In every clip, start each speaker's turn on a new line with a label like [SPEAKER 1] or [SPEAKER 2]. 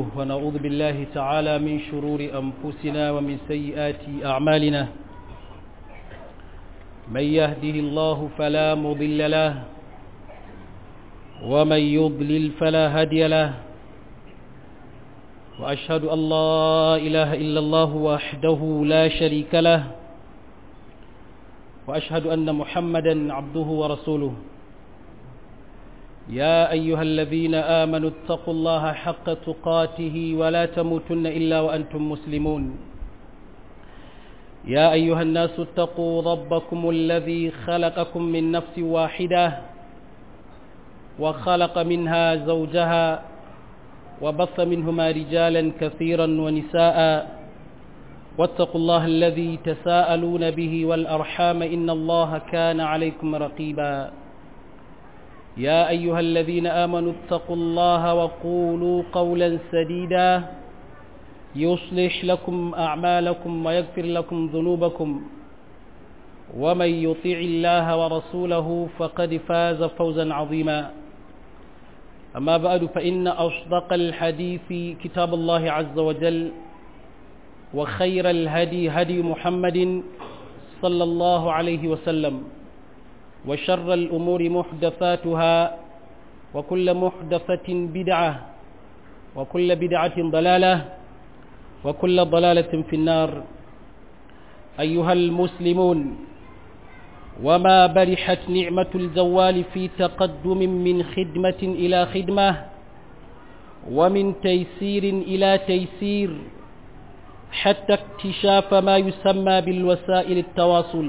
[SPEAKER 1] ونعوذ بالله تعالى من شرور أنفسنا ومن سيئات أعمالنا من يهده الله فلا مضل له ومن يضلل فلا هادي له وأشهد أن لا إله إلا الله وحده لا شريك له وأشهد أن محمدا عبده ورسوله يا أيها الذين آمنوا اتقوا الله حق تقاته ولا تموتن إلا وأنتم مسلمون يا أيها الناس اتقوا ربكم الذي خلقكم من نفس واحدة وخلق منها زوجها وبث منهما رجالا كثيرا ونساء واتقوا الله الذي تساءلون به والأرحام إن الله كان عليكم رقيبا يا أيها الذين آمنوا اتقوا الله وقولوا قولا سديدا يصلح لكم أعمالكم ويغفر لكم ذنوبكم ومن يطيع الله ورسوله فقد فاز فوزا عظيما أما بعد فإن أصدق الحديث كتاب الله عز وجل وخير الهدي هدي محمد صلى الله عليه وسلم وشر الأمور محدثاتها وكل محدثة بدعة وكل بدعة ضلالة وكل ضلالة في النار أيها المسلمون وما برحت نعمة الزوال في تقدم من خدمة إلى خدمة ومن تيسير إلى تيسير حتى اكتشاف ما يسمى بالوسائل التواصل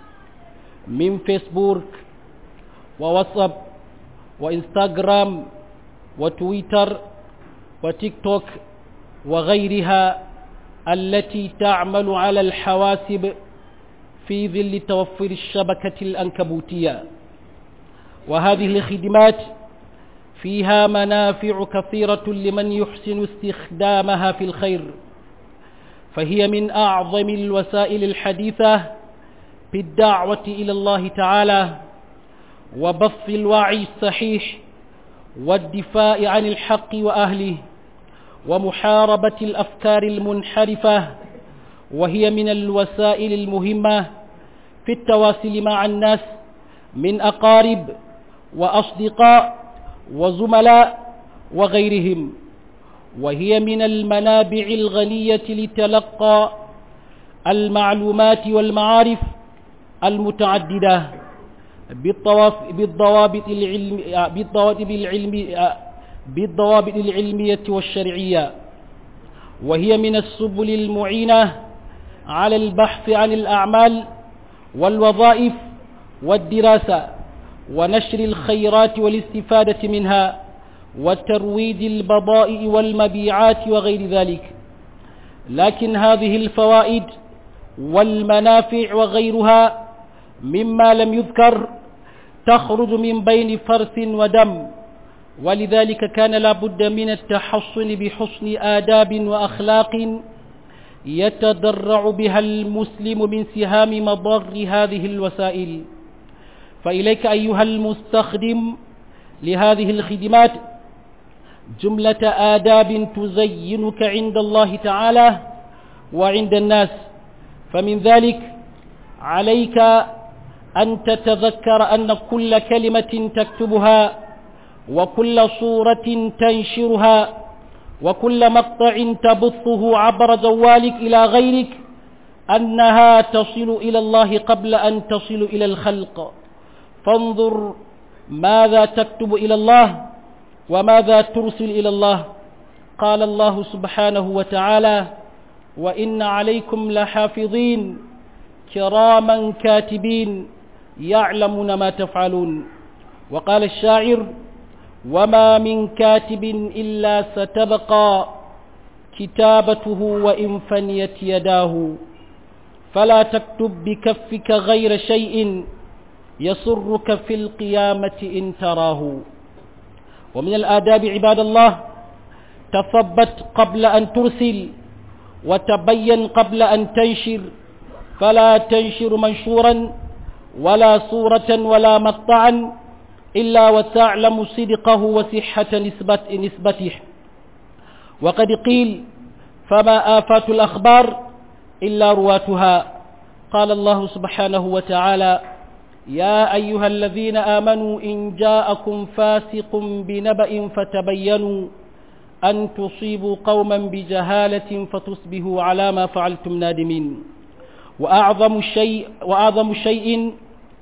[SPEAKER 1] من فيسبوك وواتساب وإنستغرام وتويتر وتيك توك وغيرها التي تعمل على الحواسب في ظل توفر الشبكة الأنكبوتية وهذه الخدمات فيها منافع كثيرة لمن يحسن استخدامها في الخير فهي من أعظم الوسائل الحديثة بالدعوة إلى الله تعالى وبث الوعي الصحيح والدفاع عن الحق وأهله ومحاربة الأفكار المنحرفة وهي من الوسائل المهمة في التواصل مع الناس من أقارب وأصدقاء وزملاء وغيرهم وهي من المنابع الغنية لتلقى المعلومات والمعارف المتعددة بالضوابط العلم بالضوابط العلم بالضوابط العلمية والشرعية وهي من السبل المعينة على البحث عن الأعمال والوظائف والدراسة ونشر الخيرات والاستفادة منها وترويج البضائع والمبيعات وغير ذلك لكن هذه الفوائد والمنافع وغيرها مما لم يذكر تخرج من بين فرث ودم ولذلك كان لا بد من التحصن بحسن آداب وأخلاق يتضرع بها المسلم من سهام مضر هذه الوسائل فإليك أيها المستخدم لهذه الخدمات جملة آداب تزينك عند الله تعالى وعند الناس فمن ذلك عليك أن تتذكر أن كل كلمة تكتبها وكل صورة تنشرها وكل مقطع تبثه عبر جوالك إلى غيرك أنها تصل إلى الله قبل أن تصل إلى الخلق فانظر ماذا تكتب إلى الله وماذا ترسل إلى الله قال الله سبحانه وتعالى وإن عليكم لحافظين كراما كاتبين يعلمون ما تفعلون وقال الشاعر وما من كاتب إلا ستبقى كتابته وإن فنيت يداه فلا تكتب بكفك غير شيء يسرك في القيامة إن تراه ومن الآداب عباد الله تثبت قبل أن ترسل وتبين قبل أن تنشر فلا تنشر منشورا ولا صورة ولا مقطعا إلا وتعلم صدقه وصحة نسبة نسبته وقد قيل فما آفات الأخبار إلا رواتها قال الله سبحانه وتعالى يا أيها الذين آمنوا إن جاءكم فاسق بنبأ فتبينوا أن تصيبوا قوما بجهالة فتصبحوا على ما فعلتم نادمين وأعظم شيء, وأعظم شيء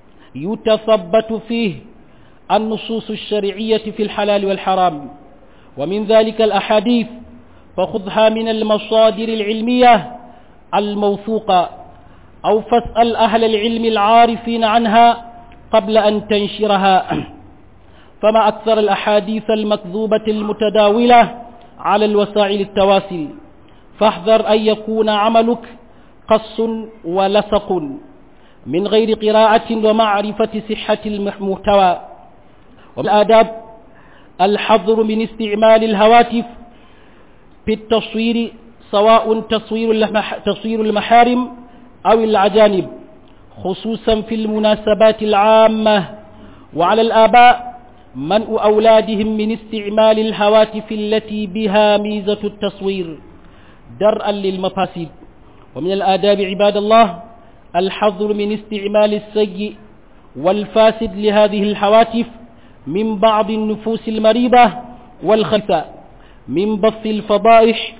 [SPEAKER 1] يتثبت فيه النصوص الشرعية في الحلال والحرام ومن ذلك الأحاديث فخذها من المصادر العلمية الموثوقة أو فاسأل أهل العلم العارفين عنها قبل أن تنشرها فما أكثر الأحاديث المكذوبة المتداولة على الوسائل التواصل فاحذر أن يكون عملك قص ولصق من غير قراءة ومعرفة صحة المحتوى والآداب الحظر من استعمال الهواتف في التصوير سواء تصوير تصوير المحارم أو العجانب خصوصا في المناسبات العامة وعلى الآباء منء أولادهم من استعمال الهواتف التي بها ميزة التصوير درءا للمفاسد ومن الآداب عباد الله الحظر من استعمال السيء والفاسد لهذه الهواتف من بعض النفوس المريضة والخلفة من بث الفضائح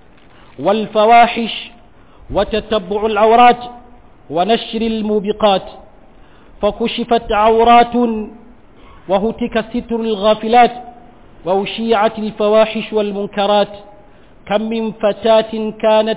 [SPEAKER 1] والفواحش وتتبع العورات ونشر الموبقات فكشفت عورات وهتك ستر الغافلات وأشيعت الفواحش والمنكرات كم من فتاة كانت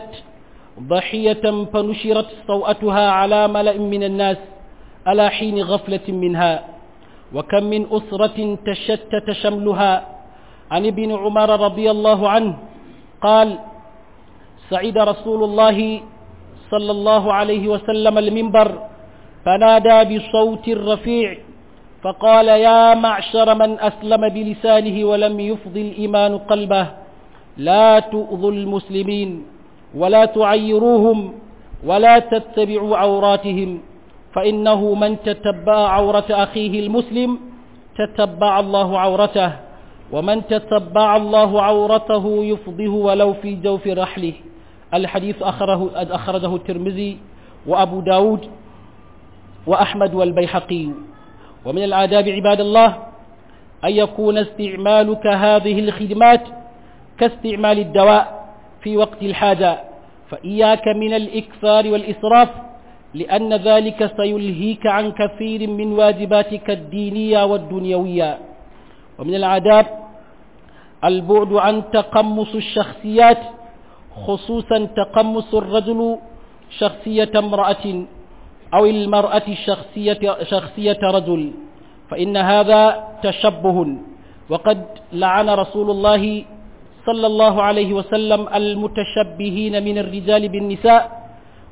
[SPEAKER 1] ضحية فنشرت سوءتها على ملأ من الناس على حين غفلة منها وكم من أسرة تشتت شملها عن ابن عمر رضي الله عنه قال سعد رسول الله صلى الله عليه وسلم المنبر فنادى بصوت رفيع فقال يا معشر من أسلم بلسانه ولم يفض الإيمان قلبه لا تؤذوا المسلمين ولا تعيروهم ولا تتبعوا عوراتهم فإنه من تتبع عورة أخيه المسلم تتبع الله عورته ومن تتبع الله عورته يفضه ولو في جوف رحله الحديث أخره أخرجه الترمذي وأبو داود وأحمد والبيحقي ومن الآداب عباد الله أن يكون استعمالك هذه الخدمات كاستعمال الدواء في وقت الحاجة فإياك من الإكثار والإسراف لأن ذلك سيلهيك عن كثير من واجباتك الدينية والدنيوية ومن العادات البعد عن تقمص الشخصيات خصوصا تقمص الرجل شخصية امرأة أو المرأة شخصية, شخصية رجل فإن هذا تشبه وقد لعن رسول الله صلى الله عليه وسلم المتشبهين من الرجال بالنساء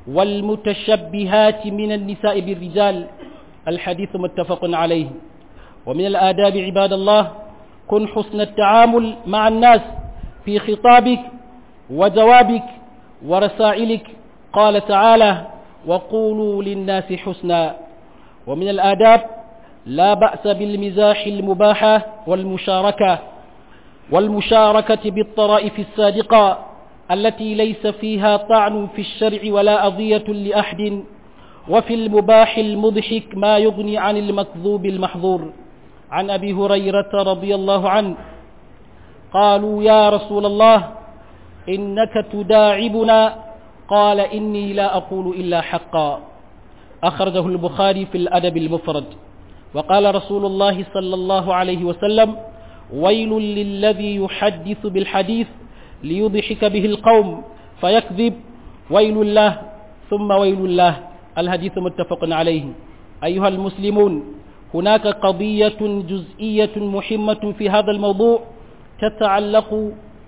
[SPEAKER 1] والمتشبهات من النساء بالرجال الحديث متفق عليه ومن الآداب عباد الله كن حسن التعامل مع الناس في خطابك وجوابك ورسائلك قال تعالى وقولوا للناس حسنا ومن الآداب لا بأس بالمزاح المباحة والمشاركة والمشاركة بالطرائف الصادقة التي ليس فيها طعن في الشرع ولا أضية لأحد وفي المباح المضحك ما يغني عن المكذوب المحظور عن أبي هريرة رضي الله عنه قالوا يا رسول الله إنك تداعبنا قال إني لا أقول إلا حقا أخرجه البخاري في الأدب المفرد وقال رسول الله صلى الله عليه وسلم ويل للذي يحدث بالحديث ليضحك به القوم فيكذب ويل له ثم ويل له الحديث متفق عليه أيها المسلمون هناك قضية جزئية مهمة في هذا الموضوع تتعلق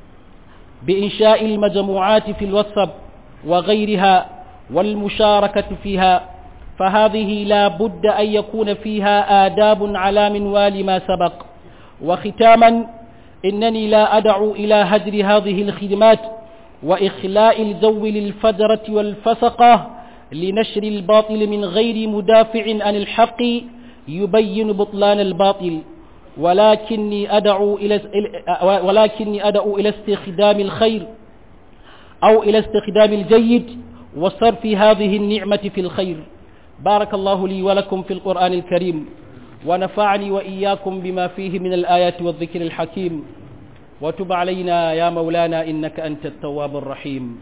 [SPEAKER 1] بإنشاء المجموعات في الواتساب وغيرها والمشاركة فيها فهذه لا بد أن يكون فيها آداب على منوال ما سبق وختاما إنني لا أدعو إلى هدر هذه الخدمات وإخلاء الجو للفجرة والفسقة لنشر الباطل من غير مدافع عن الحق يبين بطلان الباطل ولكني أدعو إلى ولكني أدعو إلى استخدام الخير أو إلى استخدام الجيد وصرف هذه النعمة في الخير بارك الله لي ولكم في القرآن الكريم ونفعني وإياكم بما فيه من الآيات والذكر الحكيم وتب علينا يا مولانا إنك أنت التواب الرحيم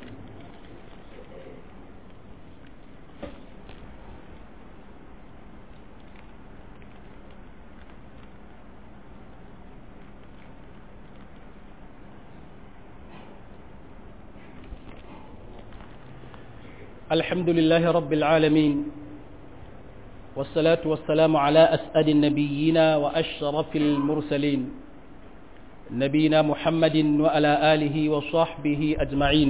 [SPEAKER 1] الحمد لله رب العالمين والصلاة والسلام على أسأل النبيين وأشرف المرسلين نبينا محمد وعلى آله وصحبه أجمعين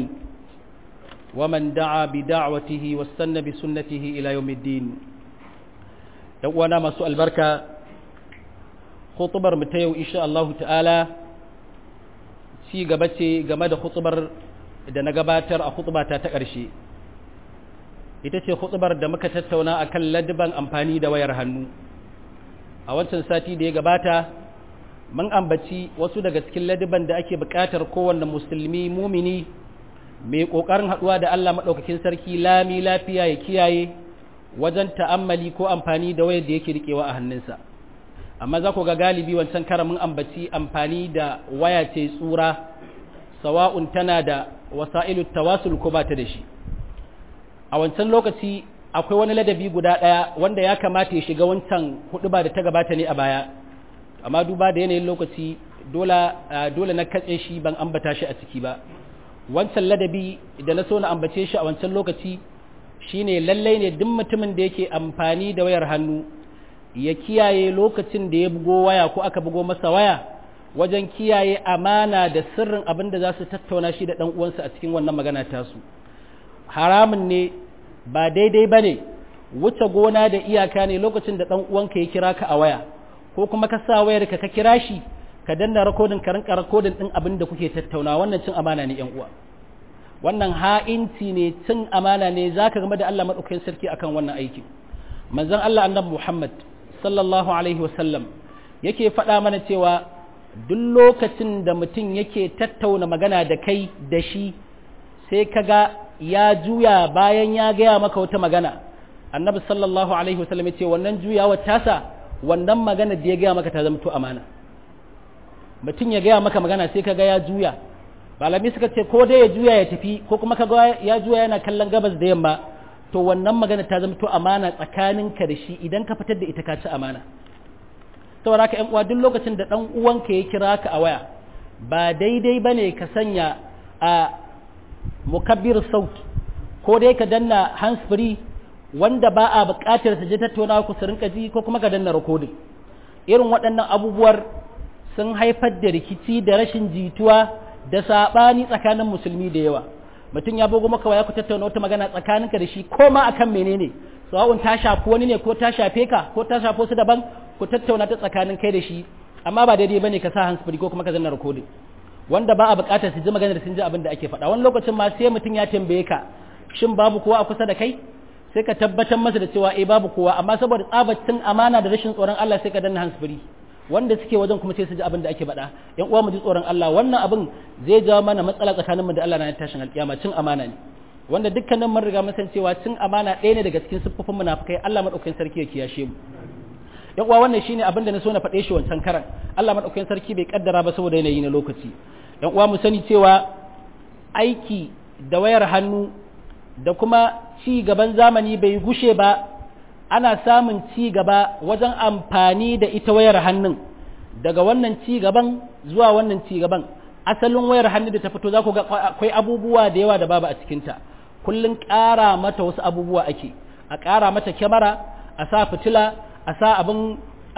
[SPEAKER 1] ومن دعا بدعوته واستنى بسنته إلى يوم الدين يوانا ما سؤال بركة خطبر متيو إن شاء الله تعالى ci gaba ce game da khutubar da na gabatar a khutubata ta ƙarshe ita ce hutubar da muka tattauna akan ladiban amfani da wayar hannu a wancan sati da ya gabata mun ambaci wasu daga cikin ladiban da ake buƙatar kowanne musulmi mumini mai ƙoƙarin haɗuwa da Allah maɗaukakin sarki lami lafiya ya kiyaye wajen ta'ammali ko amfani da wayar da yake riƙewa a hannunsa amma za ku ga galibi wancan kara mun ambaci amfani da waya ce tsura sawa'un tana da wasa'ilu tawasul ko ba ta da shi a wancan lokaci akwai wani ladabi guda ɗaya wanda ya kamata ya shiga wancan hudu ba da ta gabata ne a baya amma duba da yanayin lokaci dole na katse shi ban ambata shi a ciki ba wancan ladabi da na so na ambace shi a wancan lokaci shine lallai ne duk mutumin da yake amfani da wayar hannu ya kiyaye lokacin da ya bugo waya ko aka bugo masa waya wajen kiyaye amana da sirrin abin da za su tattauna shi da ɗan uwansa a cikin wannan magana tasu haramun ne ba daidai ba ne wuce gona da iyaka ne lokacin da ɗan uwanka ya kira ka a waya ko kuma ka sa wayar ka ka kira shi ka danna rakodin ka rinka rakodin ɗin abin da kuke tattauna wannan cin amana ne yan uwa wannan ha'inci ne cin amana ne zaka game da Allah madaukakin sarki akan wannan aiki manzon Allah annabi Muhammad sallallahu alaihi wasallam yake faɗa mana cewa duk lokacin da mutum yake tattauna magana da kai da shi sai kaga ya juya bayan ya gaya maka wata magana annabi sallallahu alaihi wasallam ya ce wannan juyawar tasa wannan magana da ya gaya maka ta zama to amana mutum ya gaya maka magana sai kaga ya juya malami suka ce ko dai ya juya ya tafi ko kuma kaga ya juya yana kallon gabas da yamma to wannan magana ta zama to amana tsakaninka da shi idan ka fitar da ita ka ci amana saboda ka ƴan uwa duk lokacin da ɗan uwanka ya kira ka a waya ba daidai bane ka sanya a mukabbir saut ko dai ka danna hands free wanda ba a buƙatar su je tattaunawa ku su rinka ji ko kuma ka danna recording irin waɗannan abubuwar sun haifar da rikici da rashin jituwa da saɓani tsakanin musulmi da yawa mutum ya bugo maka waya ku tattauna wata magana tsakaninka da shi ko ma akan menene sawa'un ta shafi wani ne ko ta shafe ka ko ta shafi wasu daban ku tattauna ta tsakanin kai da shi amma ba daidai bane ka sa hands free ko kuma ka zanna recording wanda ba a bukatar su ji maganar sun ji abin da ake faɗa wani lokacin ma sai mutum ya tambaye ka shin babu kowa a kusa da kai sai ka tabbatar masa da cewa eh babu kowa amma saboda tsabacin amana da rashin tsoron Allah sai ka danna hands free wanda suke wajen kuma sai su ji abin da ake faɗa yan uwa mu ji tsoron Allah wannan abin zai jawo mana matsala tsakaninmu da Allah na tashin alƙiyama cin amana ne wanda dukkanin mun riga mun san cewa cin amana ɗaya ne daga cikin siffofin munafikai Allah madaukakin sarki ya kiyashe mu yan uwa wannan shine abin da na so na faɗe shi wancan karan Allah madaukakin sarki bai kaddara ba saboda yanayi na lokaci yan uwa mu sani cewa aiki da wayar hannu da kuma ci gaban zamani bai gushe ba ana samun ci gaba wajen amfani da ita wayar hannun daga wannan ci gaban zuwa wannan ci gaban asalin wayar hannu da ta fito za ku ga akwai abubuwa da yawa da babu a cikinta kullum ƙara mata wasu abubuwa ake a ƙara mata kyamara a sa fitila a sa abin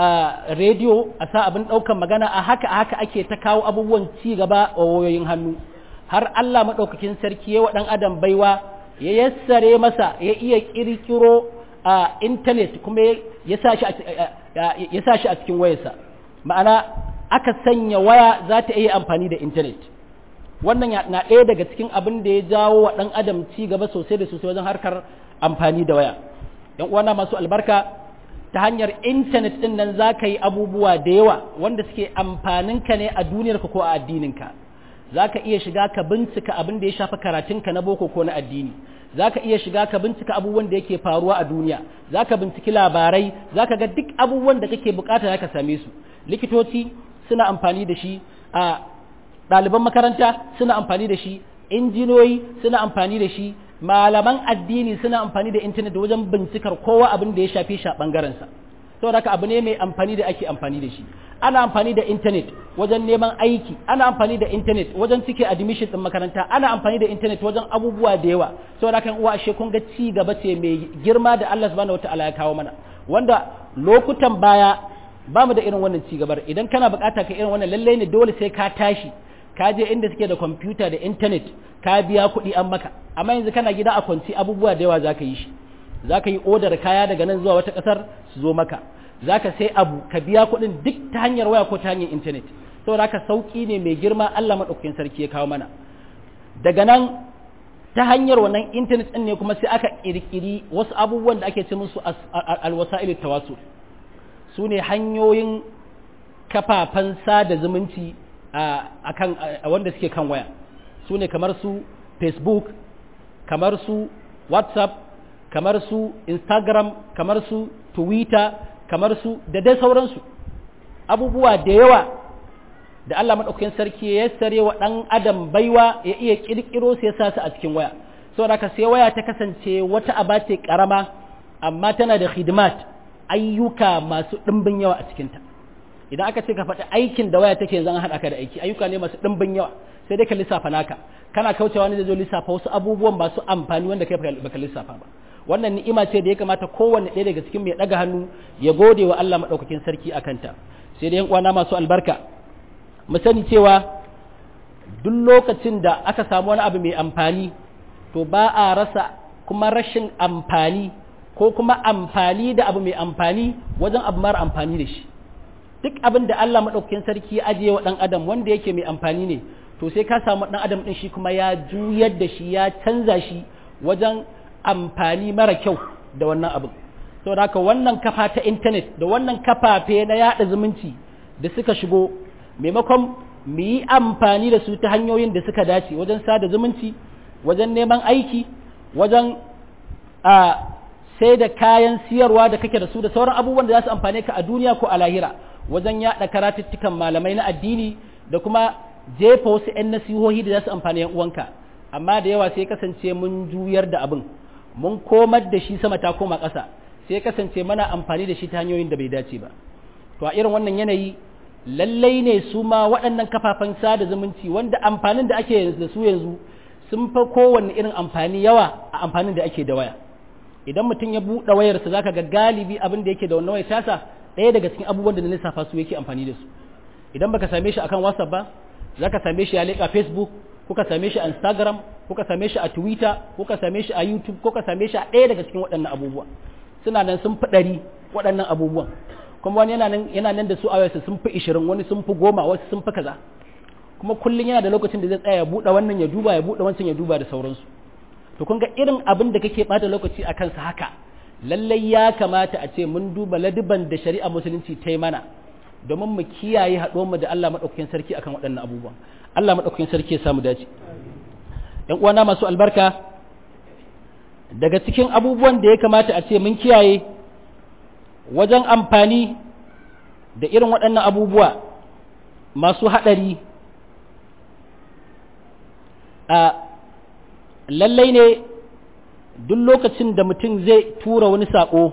[SPEAKER 1] rediyo a sa abin ɗaukan magana a haka a haka ake ta kawo abubuwan ci gaba a wayoyin hannu har Allah maɗaukakin sarki ya wa ɗan adam baiwa ya yassare masa ya iya ƙirƙiro a intanet kuma ya sa shi a cikin wayarsa ma'ana aka sanya waya za ta iya amfani da intanet wannan na ɗaya daga cikin abin da ya jawo wa ɗan adam ci gaba sosai da sosai wajen harkar amfani da waya yan uwana masu albarka ta hanyar intanet ɗin nan za ka yi abubuwa da yawa wanda suke amfaninka ne a duniyarka ko a addininka za ka iya shiga ka bincika abin da ya shafi karatunka na boko ko na addini za ka iya shiga ka bincika abubuwan da yake faruwa a duniya za ka binciki labarai za ka ga duk abubuwan da kake bukata za ka same su likitoci suna amfani da shi a ɗaliban makaranta suna amfani da shi injiniyoyi suna amfani da shi malaman addini suna amfani da intanet wajen bincikar kowa abin da ya shafi shi a ɓangarensa saboda haka abu ne mai amfani da ake amfani da shi ana amfani da intanet wajen neman aiki ana amfani da intanet wajen cike admission din makaranta ana amfani da intanet wajen abubuwa da yawa saboda haka uwa ashe kun ga ci gaba ce mai girma da Allah subhanahu wataala ya kawo mana wanda lokutan baya ba mu da irin wannan ci gabar idan kana bukata ka irin wannan lalle ne dole sai ka tashi ka je inda suke da kwamfuta da intanet ka biya kuɗi an maka amma yanzu kana gida a kwanci abubuwa da yawa zaka yi shi zaka yi odar kaya daga nan zuwa wata ƙasar su zo maka zaka sai abu ka biya kuɗin duk ta hanyar waya ko ta hanyar intanet saboda haka sauki ne mai girma Allah madaukakin sarki ya kawo mana daga nan ta hanyar wannan intanet ɗin ne kuma sai aka ƙirƙiri wasu abubuwan da ake ce musu alwasa'il tawasul su ne hanyoyin kafafen sada zumunci a kan wanda suke kan waya su ne kamar su facebook kamar su whatsapp kamar su instagram kamar su twitter kamar su da dai sauransu abubuwa da yawa da Allah maɗaukakin sarki ya sare wa ɗan adam baiwa ya iya ƙirƙiro sai sa su a cikin waya saboda haka sai waya ta kasance wata aba ce ƙarama amma tana da hidimat ayyuka masu ɗimbin yawa a cikinta idan aka ce ka faɗi aikin da waya take zan haɗa ka da aiki ayyuka ne masu ɗimbin yawa sai dai ka lissafa naka kana kaucewa ne zai zo lissafa wasu abubuwan masu amfani wanda kai baka lissafa ba wannan ni'ima ce da ya kamata kowanne ɗaya daga cikin mai ɗaga hannu ya gode wa Allah maɗaukakin sarki a kanta sai dai yan uwana masu albarka mu sani cewa duk lokacin da aka samu wani abu mai amfani to ba a rasa kuma rashin amfani ko kuma amfani da abu mai amfani wajen abu mara amfani da shi duk abin da Allah maɗaukakin sarki ya ajiye wa ɗan adam wanda yake mai amfani ne to sai ka samu ɗan adam ɗin shi kuma ya juyar da shi ya canza shi wajen amfani mara kyau da wannan abin saboda haka wannan kafa ta intanet da wannan kafafe na yaɗa zumunci da suka shigo maimakon mu yi amfani da su ta hanyoyin da suka dace wajen sada zumunci wajen neman aiki wajen a sai da kayan siyarwa da kake da su da sauran abubuwan da za su amfane ka a duniya ko a lahira wajen yaɗa karatuttukan malamai na addini da kuma jefa wasu 'yan nasihohi da za su amfani yan uwanka amma da yawa sai kasance mun juyar da abin mun komar da shi sama ta koma ƙasa sai kasance mana amfani da shi ta hanyoyin da bai dace ba to a irin wannan yanayi lallai ne su ma waɗannan kafafen sada zumunci wanda amfanin da ake da su yanzu sun fa kowanne irin amfani yawa a amfanin da ake da waya idan mutum ya buɗe wayarsa zaka ga galibi abin da yake da wannan wayar tasa ɗaya daga cikin abubuwan da na lissafa su yake amfani da su idan baka same shi akan whatsapp ba zaka same shi a leƙa facebook kuka same shi a instagram kuka same shi a twitter kuka same shi a youtube kuka same shi a ɗaya daga cikin waɗannan abubuwa suna nan sun fi ɗari waɗannan abubuwan kuma wani yana nan yana nan da su a wayarsa sun fi ishirin wani sun fi goma wasu sun fi kaza kuma kullum yana da lokacin da zai tsaya ya buɗe wannan ya duba ya buɗe wancan ya duba da sauransu to kun ga irin abin da kake bata lokaci a kansa haka lallai ya kamata a ce mun duba ladiban da shari'a musulunci ta yi mana domin mu kiyaye mu da Allah maɗaukakin sarki akan waɗannan abubuwan Allah maɗaukakin sarki ya samu dace ‘yan uwana masu albarka daga cikin abubuwan da ya kamata a ce mun kiyaye wajen amfani da irin waɗannan abubuwa masu haɗari a lallai ne duk lokacin da mutum zai tura wani saƙo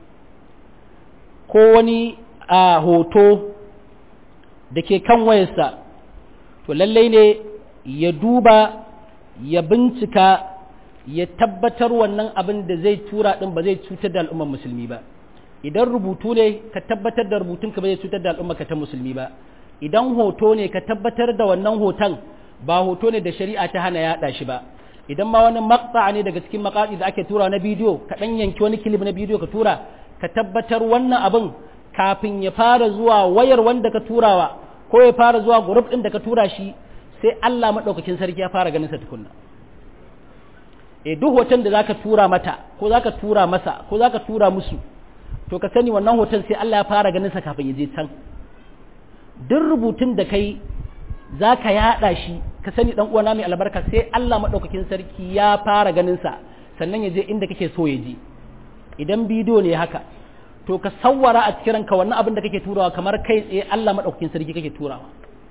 [SPEAKER 1] ko wani a hoto da ke kan wayarsa to lallai ne ya duba ya bincika ya tabbatar wannan abin da zai tura ɗin ba zai cutar da al'ummar musulmi ba idan rubutu ne ka tabbatar da rubutunka ba zai cutar da al'ummar ta musulmi ba idan hoto ne ka tabbatar da wannan hoton ba hoto ne da shari'a ta hana yaɗa shi ba idan ma wani makta ne daga cikin makatsi da ake tura na bidiyo ka ɗan yanki wani kilib na bidiyo ka tura ka tabbatar wannan abin kafin ya fara zuwa wayar wanda ka turawa ko ya fara zuwa group ɗin da ka tura shi sai Allah maɗaukakin sarki ya fara ganin sa tukunna e duk hoton da zaka tura mata ko zaka tura masa ko zaka tura musu to ka sani wannan hoton sai Allah ya fara ganin sa kafin ya je can duk rubutun da kai za ka yaɗa shi ka sani ɗan uwana mai albarka sai Allah maɗaukakin sarki ya fara ganin sa sannan ya je inda kake so ya je idan bidiyo ne haka to ka sawwara a cikin ranka wannan abin da kake turawa kamar kai tsaye Allah maɗaukakin sarki kake turawa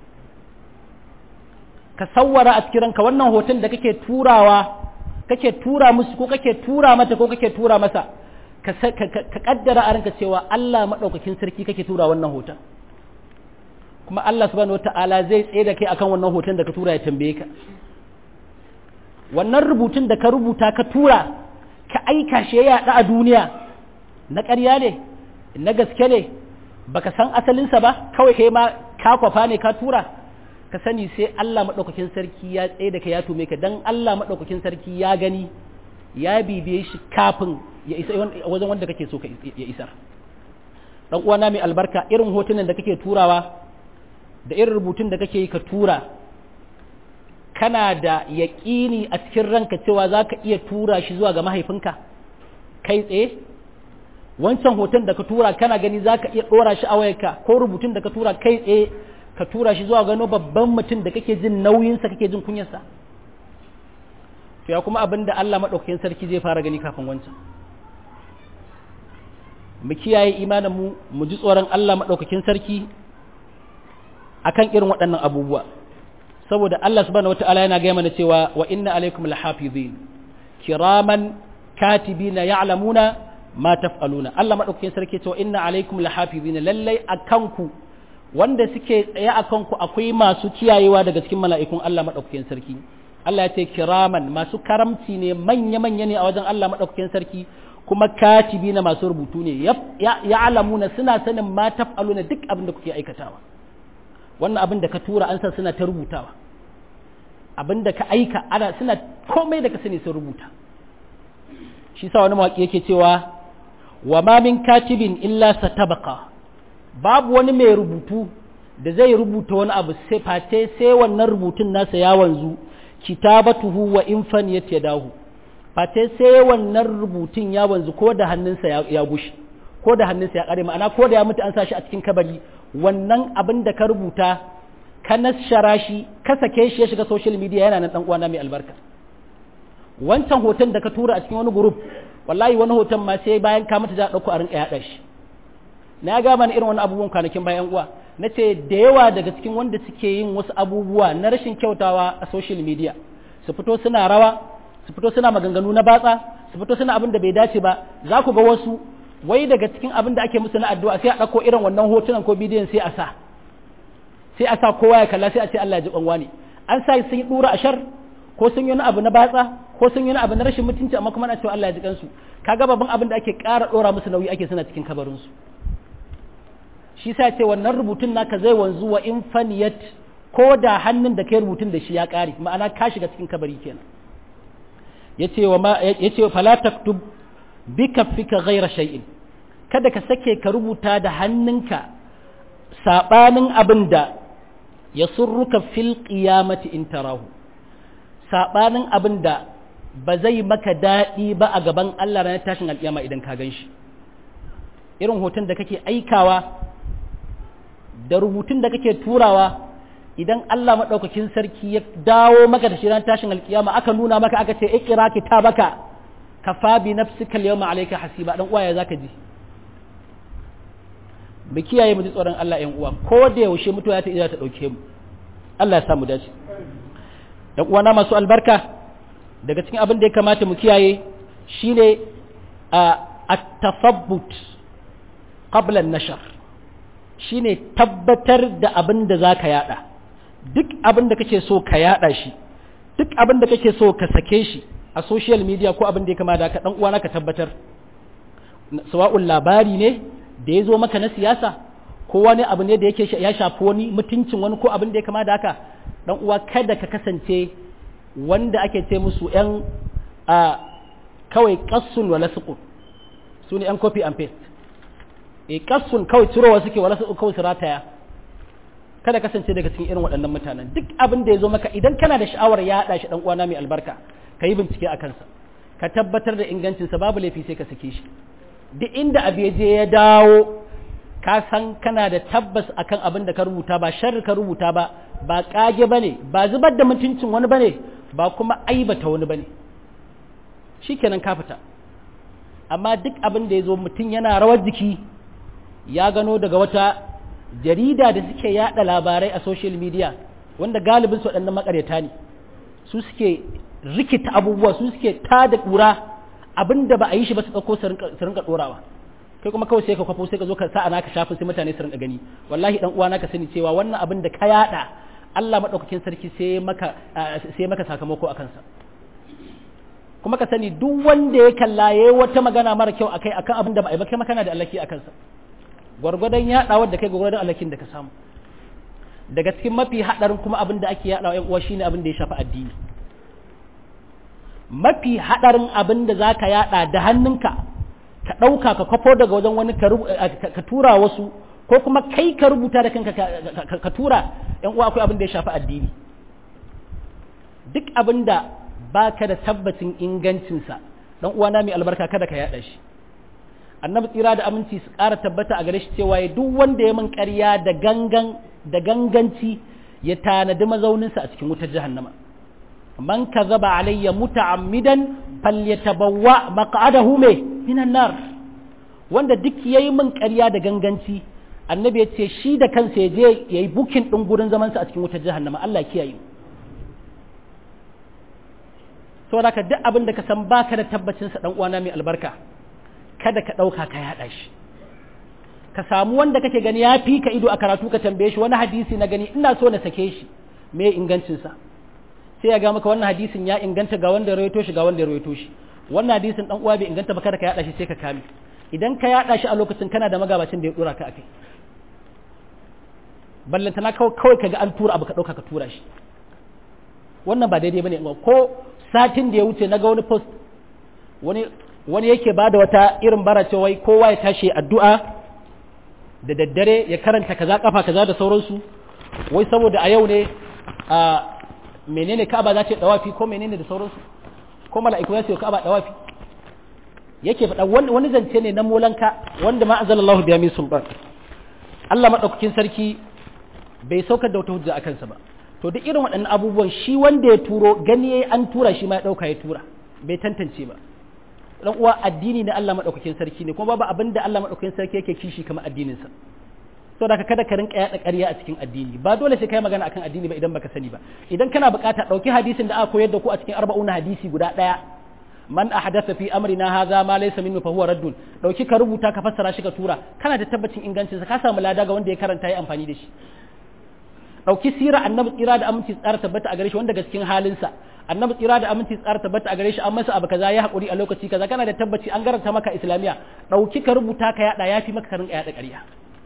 [SPEAKER 1] ka sawwara a cikin ranka wannan hoton da kake turawa kake tura musu ko kake tura mata ko kake tura masa ka kaddara a ranka cewa Allah maɗaukakin sarki kake tura wannan hoton kuma Allah subhanahu wata'ala zai tsaye da kai akan wannan hoton da ka tura ya tambaye ka wannan rubutun da ka rubuta ka tura ka aika shi ya yaɗa a duniya na ƙarya ne na gaske ne baka san asalinsa ba kawai kai ma ka kwafa ne ka tura ka sani sai Allah maɗaukakin sarki ya tsaye da kai ya tume ka dan Allah maɗaukakin sarki ya gani ya bibiye shi kafin ya isa wajen wanda kake so ya isar dan uwana mai albarka irin hotunan da kake turawa da irin rubutun da kake yi ka tura kana da yaƙini a cikin ranka cewa za ka iya tura shi zuwa ga mahaifinka kai tsaye wancan hoton da ka tura kana gani za ka iya ɗora shi a wayarka ko rubutun da ka tura kai tsaye ka tura shi zuwa gano babban mutum da kake jin nauyinsa kake jin kunyarsa to ya kuma abin da Allah maɗaukakin sarki zai fara gani kafin wancan mu kiyaye imanin mu mu ji tsoron Allah maɗaukakin sarki akan irin waɗannan abubuwa saboda Allah subhanahu wata'ala yana gaya mana cewa wa inna alaikum lahafizin kiraman katibina ya'lamuna ma taf'aluna Allah madaukakin sarki cewa inna alaikum lahafizin lallai akan ku wanda suke tsaye akan ku akwai masu kiyayewa daga cikin mala'ikun Allah madaukakin sarki Allah ya ce kiraman masu karamci ne manya manya ne a wajen Allah madaukakin sarki kuma katibina masu rubutu ne ya'lamuna suna sanin ma taf'aluna duk abin da kuke aikatawa wannan abin da ka tura an san suna ta rubutawa abin da ka aika ana suna komai da ka sani sun rubuta shi sa wani mawaƙi yake cewa wa ma min katibin illa satabqa babu wani mai rubutu da zai rubuta wani abu sai face sai wannan rubutun nasa ya wanzu kitabatuhu wa in faniyat yadahu face sai wannan rubutun ya wanzu ko da hannunsa ya gushi ko da hannunsa ya kare ma'ana ko da ya mutu an sa shi a cikin kabari wannan abin da ka rubuta ka nashara shi ka sake shi ya shiga social media yana nan dan uwana mai albarka wancan hoton da ka tura a cikin wani group wallahi wani hoton ma sai bayan ka mutu za a dauko a rinka yada shi na ga mana irin wani abubuwan kwanakin bayan uwa na ce da yawa daga cikin wanda suke yin wasu abubuwa na rashin kyautawa a social media su fito suna rawa su fito suna maganganu na batsa su fito suna abin da bai dace ba za ku ga wasu wai daga cikin abin da ake musu na addu'a sai a ɗauko irin wannan hotunan ko bidiyon sai a sa sai a sa kowa ya kalla sai a ce Allah ya ji ɓanwa ne an sa sun yi ɗura a shar ko sun yi wani abu na batsa ko sun yi wani abu na rashin mutunci amma kuma ana cewa Allah ya ji kansu kaga babban abin da ake ƙara ɗora musu nauyi ake suna cikin kabarinsu shi sa ce wannan rubutun naka zai wanzu wa in faniyat ko da hannun da kai rubutun da shi ya ƙare ma'ana ka shiga cikin kabari kenan yace wa ma yace fala taktub bika fika ghaira shay'in kada ka sake ka rubuta da hannunka sabanin abin da ya surruka fil qiyamati in tarahu sabanin abin da ba zai maka daɗi ba a gaban Allah ranar tashin alƙiyama idan ka gan shi irin hoton da kake aikawa da rubutun da kake turawa idan Allah maɗaukakin sarki ya dawo maka da shi ranar tashin alƙiyama aka nuna maka aka ce ikira kitabaka kafa bi nafsika al-yawma alayka hasiba dan uwa ya zaka ji mu kiyaye mu ji tsoron Allah ƴan uwa ko da yaushe mutuwa ta iya ta dauke mu Allah ya sa mu dace dan uwa na masu albarka daga cikin abin da ya kamata mu kiyaye shine a at-tafabbut qabla an-nashr shine tabbatar da abin da zaka yada duk abin da kake so ka yada shi duk abin da kake so ka sake shi a social media ko abin da ya kama da ka dan uwana ka tabbatar sawa'un labari ne da ya zo maka na siyasa ko wani abu ne da yake ya shafi wani mutuncin wani ko abin da ya kama da haka dan uwa kada ka kasance wanda ake ce musu yan a kawai kassun wala suqu su ne yan copy and paste e kassun kawai cirowa suke wala suqu kawai su rataya kada kasance daga cikin irin waɗannan mutanen duk abin da ya zo maka idan kana da sha'awar ya haɗa shi dan uwana mai albarka ka yi bincike a kansa ka tabbatar da ingancinsa babu laifi sai ka sake shi duk inda abu ya je ya dawo ka san kana da tabbas akan abin da ka rubuta ba sharri ka rubuta ba ba kage bane ba zubar da mutuncin wani bane ba kuma aibata wani bane shikenan ka fita amma duk abin da ya zo mutum yana rawar jiki ya gano daga wata jarida da suke yada labarai a social media wanda galibin su waɗannan makaryata ne su suke rikita abubuwa su suke tada ƙura abin da ba a yi shi ba su ɗauko su rinka ɗorawa kai kuma kawai sai ka kwafo sai ka zo ka sa naka shafin sai mutane su rinka gani wallahi dan uwa naka sani cewa wannan abin da ka yada Allah madaukakin sarki sai maka sai maka sakamako akan sa kuma ka sani duk wanda ya kalla yayi wata magana mara kyau akai akan abin da ba a yi ba kai makana da alaki akan sa gwargwadon yadawar da kai gwargwadon alakin da ka samu daga cikin mafi hadarin kuma abin da ake yadawa yan uwa shine abin da ya shafi addini mafi hadarin abin da zaka yada da hannunka ka ɗauka ka kwafo daga wajen wani ka tura wasu ko kuma kai ka rubuta da kanka ka tura ‘yan uwa akwai abin da ya shafi addini duk abin da ba ka da tabbacin ingancinsa ɗan uwana mai albarka kada ka yaɗa shi annabi tsira da aminci su ƙara tabbata a gare shi cewa ya duk wanda ya min ƙarya da gangan da ganganci ya tanadi mazauninsa a cikin wutar jahannama man kazaba alayya muta'ammidan falyatabawwa maq'adahu me minan nar wanda duk yayi min ƙarya da ganganci annabi ya ce shi da kansa ya je yayi bukin din gurin zaman sa a cikin wutar jahannama Allah ya kiyaye saboda ka duk abin da ka san baka da tabbacin sa dan uwana mai albarka kada ka dauka ka yada shi ka samu wanda kake gani ya fi ka ido a karatu ka tambaye shi wani hadisi na gani ina so na sake shi me ingancin sa sai ya ga maka wannan hadisin ya inganta ga wanda ya rawaito shi ga wanda ya rawaito shi wannan hadisin dan uwa bai inganta ba kada ka yada shi sai ka kame idan ka yada shi a lokacin kana da magabacin da ya dora ka akai ballantana kawai kaga an tura abu ka dauka ka tura shi wannan ba daidai bane ko satin da ya wuce naga wani post wani wani yake bada wata irin bara ce wai kowa ya tashi addu'a da daddare ya karanta kaza kafa kaza da sauransu wai saboda a yau ne a menene Ka'aba za ta dawafi ko menene da sauransu ko mala'iku za su yi Ka'aba dawafi yake faɗa wani zance ne na molanka wanda ma azalallahu biya min sulban Allah madaukakin sarki bai saukar da wata hujja a kansa ba to duk irin waɗannan abubuwan shi wanda ya turo gani yayi an tura shi ma ya dauka ya tura bai tantance ba dan uwa addini na Allah madaukakin sarki ne kuma babu abin da Allah madaukakin sarki yake kishi kamar addinin sa to da kada ka rinka yada ƙarya a cikin addini ba dole sai kai magana akan addini ba idan baka sani ba idan kana bukata dauki hadisin da aka koyar da ku a cikin arba'una hadisi guda daya man ahdatha fi amrina hadha ma laysa minhu fa huwa raddun dauki ka rubuta ka fassara shi ka tura kana da tabbacin ingancin sa ka samu lada ga wanda ya karanta yi amfani da shi dauki sira annabi tsira da aminci tsara tabbata a gare shi wanda ga cikin halinsa annabi tsira da aminci tsara tabbata a gare shi an masa abu kaza ya hakuri a lokaci kaza kana da tabbaci an garanta maka islamiya dauki ka rubuta ka yada yafi maka ka rinka yada ƙarya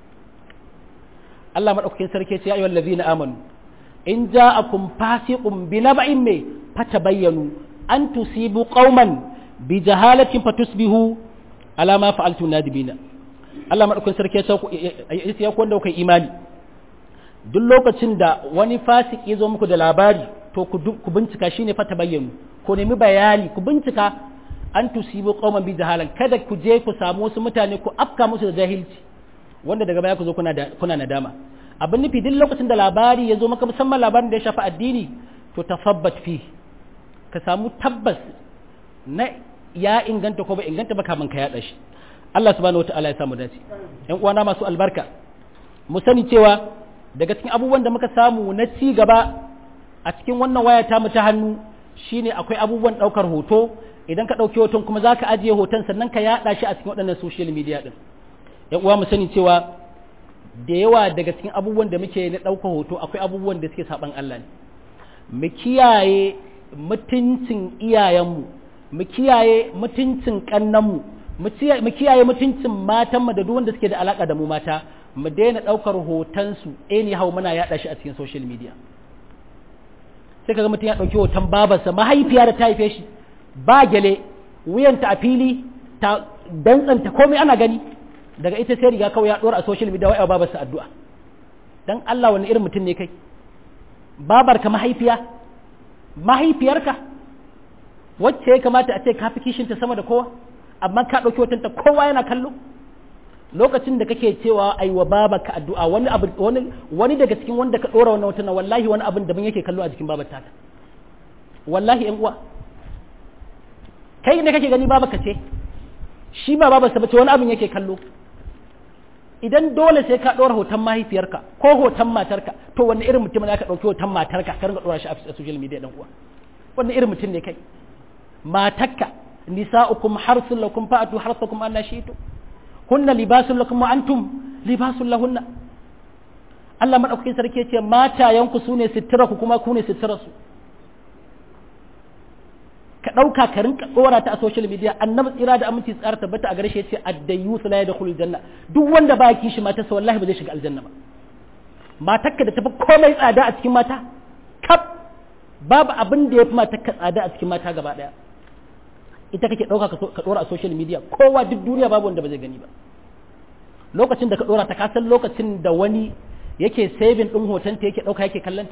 [SPEAKER 1] Allah madaukakin sarki ya ce ayyuhal ladzina amanu in ja'akum fasiqun binaba'in me fatabayyanu an tusibu qauman bi jahalatin fatusbihu ala ma fa'altu nadibina Allah madaukakin sarki ya ce ya ku wanda kai imani duk lokacin da wani fasiki ya zo muku da labari to ku bincika shine fa tabayyanu ku nemi bayani ku bincika an tusibu qauman bi jahalan kada ku je ku samu wasu mutane ku afka musu da jahilci wanda daga baya ku zo kuna kuna nadama abin nufi duk lokacin da labari ya zo maka musamman labarin da ya shafi addini to tafabbat fi ka samu tabbas na ya inganta ko ba inganta ba kamin ka yada shi Allah subhanahu wataala ya samu dace ƴan uwana masu albarka mu sani cewa daga cikin abubuwan da muka samu na ci gaba a cikin wannan waya ta mu ta hannu shine akwai abubuwan ɗaukar hoto idan ka ɗauki hoton kuma za ka ajiye hoton sannan ka yaɗa shi a cikin waɗannan social media ɗin yan uwa mu sani cewa da yawa daga cikin abubuwan da muke na ɗaukar hoto akwai abubuwan da suke saɓan Allah ne mu kiyaye mutuncin iyayenmu mu kiyaye mutuncin ƙannanmu mu kiyaye mutuncin matanmu da duk wanda suke da alaƙa da mu mata mu daina ɗaukar hotonsu anyhow muna yaɗa shi a cikin social media sai kaga mutum ya ɗauki hoton babarsa mahaifiya da ta haife shi ba gyale wuyanta a fili ta dantsanta komai ana gani daga ita sai riga kawai ya ɗora a social media wai babarsa addu'a dan Allah wani irin mutum ne kai babarka mahaifiya mahaifiyarka wacce ya kamata a ce ka fi kishinta sama da kowa amma ka ɗauki hotonta kowa yana kallo lokacin da kake cewa ai wa babaka addu'a wani abu wani wani daga cikin wanda ka dora wannan hoton wallahi wani abin da ban yake kallo a jikin babar ta wallahi yan uwa kai ne kake gani babaka ce shi ba babarsa bace wani abin yake kallo idan dole sai ka ɗora hoton mahaifiyarka ko hoton matarka to wani irin mutum ne ka ɗauki hoton matarka ka rinka ɗora shi a social media ɗan uwa wani irin mutum ne kai matarka nisa'ukum harsun lakum fa'atu harsakum anna shi'tu hunna libasun lakum wa antum libasun lahunna Allah madaukakin sarki ce matayanku sune sitira ku kuma ku ne sitira su ka ɗauka ka rinka ɗora ta a social media annabi tsira da aminci tsara tabbata a gare shi yace addayyu la yadkhulul janna duk wanda ba kishi matarsa wallahi ba zai shiga aljanna ba matarka da tafi komai tsada a cikin mata kaf babu abin da ya fi matarka tsada a cikin mata gaba ɗaya ita kake ɗauka ka ɗora a social media kowa duk duniya babu wanda ba zai gani ba lokacin da ka ɗora ta kasan lokacin da wani yake saving ɗin hotonta yake ɗauka yake kallanta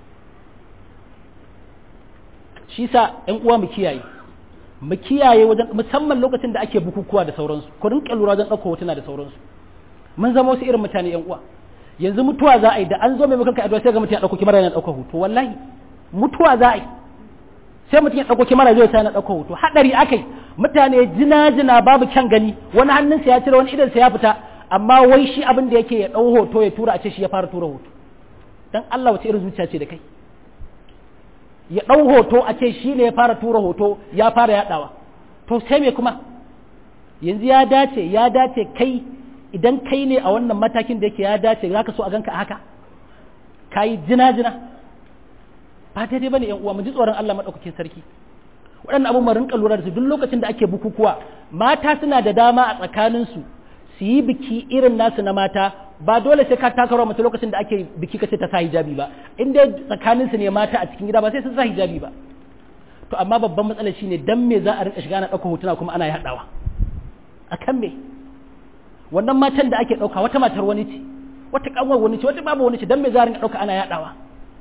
[SPEAKER 1] shi sa ‘yan uwa mu kiyaye mu kiyaye wajen musamman lokacin da ake bukukuwa da sauransu ku rinƙa lura wajen ɗauka hotuna da sauransu mun zama wasu irin mutane ‘yan uwa yanzu mutuwa za a yi da an zo mai mukan ka addu'a sai ga mutum ya ɗauko kimar yana ɗauka hoto wallahi mutuwa za a yi sai mutum ya ɗauko kimara zai sa na ɗauko hoto haɗari akai mutane jina jina babu kyan gani wani hannunsa ya cire wani idansa ya fita amma wai shi abin da yake ya ɗau hoto ya tura a ce shi ya fara tura hoto dan Allah wace irin zuciya ce da kai ya ɗau hoto a ce shi ne ya fara tura hoto ya fara yaɗawa to sai me kuma yanzu ya dace ya dace kai idan kai ne a wannan matakin da yake ya dace za ka so a ganka a haka ka yi jina jina ba daidai bane yan uwa mu ji tsoron Allah madaukakin sarki waɗannan abubuwan rinka lura da su duk lokacin da ake bukukuwa mata suna da dama a tsakanin su su yi biki irin nasu na mata ba dole sai ka takarwa mace lokacin da ake biki kace ta sa hijabi ba in dai tsakanin su ne mata a cikin gida ba sai sun sa hijabi ba to amma babban matsalar shine dan me za a rinka shiga na ɗauka hotuna kuma ana yaɗawa akan me wannan matan da ake ɗauka wata matar wani ce wata kanwar wani ce wata babu wani ce dan me za a rinka ɗauka ana yaɗawa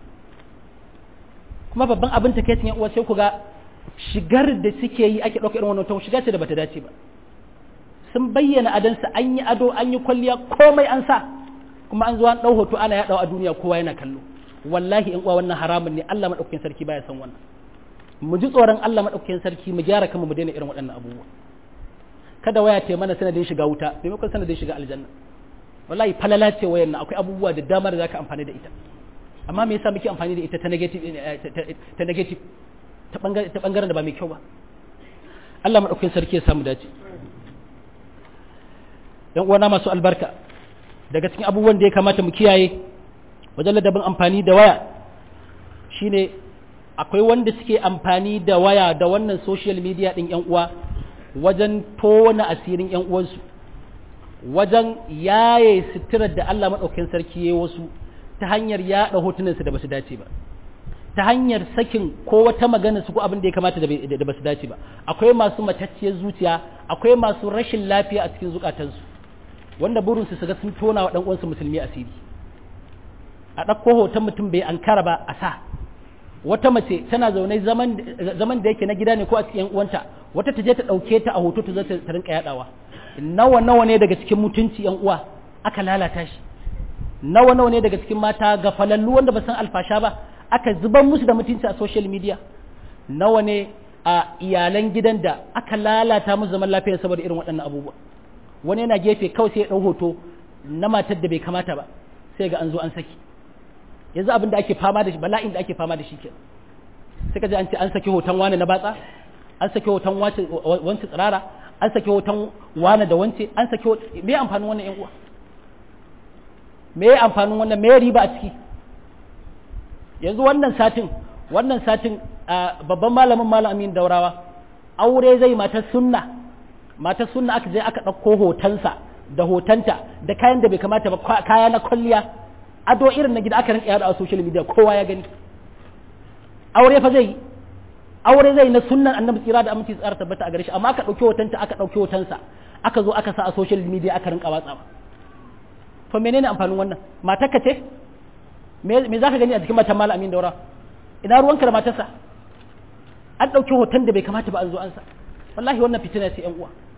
[SPEAKER 1] kuma babban abin ta kai uwa sai ku ga shigar da suke yi ake ɗauka irin wannan to shiga ce da bata dace ba sun bayyana adansa an yi ado an yi kwalliya komai an sa kuma an zo an ɗau hoto ana yaɗawa a duniya kowa yana kallo wallahi in uwa wannan haramun ne Allah madaukakin sarki baya san wannan mu ji tsoron Allah madaukakin sarki mu gyara kanmu mu daina irin waɗannan abubuwa kada waya ta mana sanadin shiga wuta maimakon sanadin shiga aljanna wallahi falala ce wayan nan akwai abubuwa da dama da zaka amfani da ita amma me yasa muke amfani da ita ta negative ta negative ta bangaren da ba mai kyau ba Allah madaukakin sarki ya samu dace yan uwana masu albarka daga cikin abubuwan da ya kamata mu kiyaye wajen ladabin amfani da waya shine akwai wanda suke amfani da waya da wannan social media din yan uwa wajen tona asirin yan uwansu wajen yaye sitirar da Allah madaukakin sarki ya wasu ta hanyar yaɗa hotunansu da basu dace ba ta hanyar sakin ko wata magana su ko abin da ya kamata da basu dace ba akwai masu matacciyar zuciya akwai masu rashin lafiya a cikin zukatansu wanda burinsu su ga sun tona wa uwansu musulmi asiri a ɗauko hoton mutum bai ankara ba a sa wata mace tana zaune zaman da yake na gida ne ko a cikin uwanta wata ta je ta ɗauke ta a hoto ta zo ta rinka yaɗawa nawa nawa ne daga cikin mutunci yan uwa aka lalata shi nawa nawa ne daga cikin mata ga falallu wanda ba san alfasha ba aka zubar musu da mutunci a social media nawa ne a iyalan gidan da aka lalata musu zaman lafiya saboda irin waɗannan abubuwa wani yana gefe kawai sai ya ɗau hoto na matar da bai kamata ba sai ga an zo an saki yanzu abin da ake fama da shi bala'in da ake fama da shi ke sai ka ji an ce an saki hoton wani na batsa an saki hoton wance tsirara an saki hoton wani da wance an saki me amfanin wannan yan uwa me amfanin wannan me riba a ciki yanzu wannan satin wannan satin babban malamin malamin daurawa aure zai matar sunna matar sunna aka je aka ɗauko hotonsa da hotonta da kayan da bai kamata ba kaya na kwalliya ado irin na gida aka rinka yada a social media kowa ya gani aure fa zai aure zai na sunnan annabi tsira da aminci tsara tabbata a gare shi amma aka ɗauki hotonta aka ɗauki hotonsa aka zo aka sa a social media aka rinka watsawa to menene amfanin wannan matarka ce me za ka gani a jikin matan malam amin daura ina ruwanka da matarsa an ɗauki hoton da bai kamata ba an zo an sa wallahi wannan fitina ce yan uwa